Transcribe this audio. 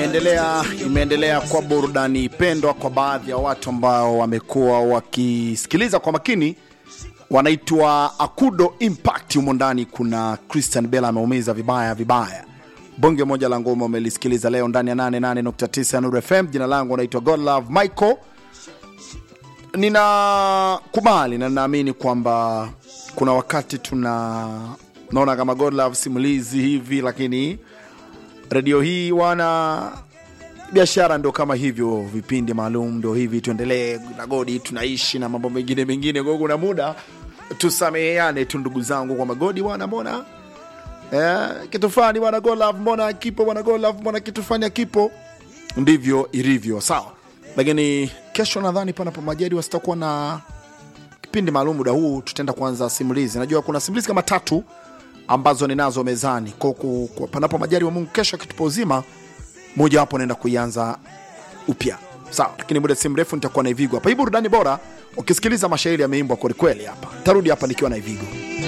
imeendelea imeendelea kwa burudani pendwa kwa baadhi ya watu ambao wamekuwa wakisikiliza kwa makini wanaitwa Akudo Impact. Humo ndani kuna Christian Bella ameumiza vibaya vibaya. Bonge moja la ngoma umelisikiliza leo ndani ya 88.9 ya Nuru FM. Jina langu naitwa Godlove Michael. Ninakubali na ninaamini kwamba kuna wakati tuna naona kama Godlove simulizi hivi, lakini redio hii wana biashara ndo kama hivyo, vipindi maalum ndo hivi, tuendelee na Godi, tunaishi na mambo mengine mengine. Kwa hiyo kuna muda tusameheane tu ndugu zangu, kwa magodi bwana, mbona eh, kitu fulani bwana Godlove, mbona kipo bwana Godlove, mbona kitu fulani akipo, ndivyo ilivyo, sawa. Lakini kesho nadhani panapo majaliwa sitakuwa na kipindi maalum muda huu, tutaenda kuanza simulizi. Najua kuna simulizi kama tatu ambazo ninazo mezani kwa, kwa, kwa panapo majali wa Mungu, kesho akitupa uzima, moja wapo naenda kuianza upya sawa, lakini muda si mrefu nitakuwa na Ivigo hapa. Hii burudani bora, ukisikiliza mashairi yameimbwa kwelikweli hapa. Tarudi hapa nikiwa na Ivigo.